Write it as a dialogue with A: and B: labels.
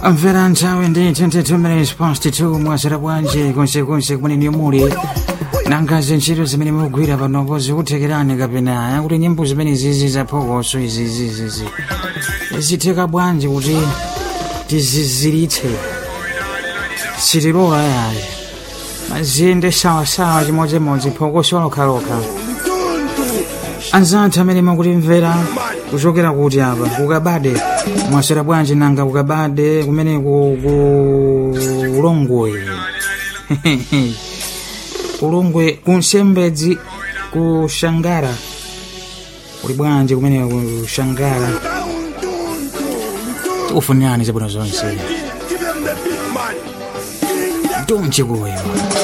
A: mvera nthawi ndi 22 minutes past 2 mwasera bwanji konsekonse kumene muli nangazi ntchito zimene mukugwira panopo zikuthekerani kapena aya kuti nyimbo zimene zizi zaphokoso izizizizi zitheka bwanji kuti tiziziritse sitilola yayi mazinde sawasawa chimodzimodzi phokoso lokhalokha anzathu amene mukutimvera kuchokera kuti apa kukabade mwasera bwanji nanga kukabade kumene ku kulongwe kulongwe kunsembedzi kushangara kuli bwanji kumene kushangara tikufunirani zabwino zonse donchikuyo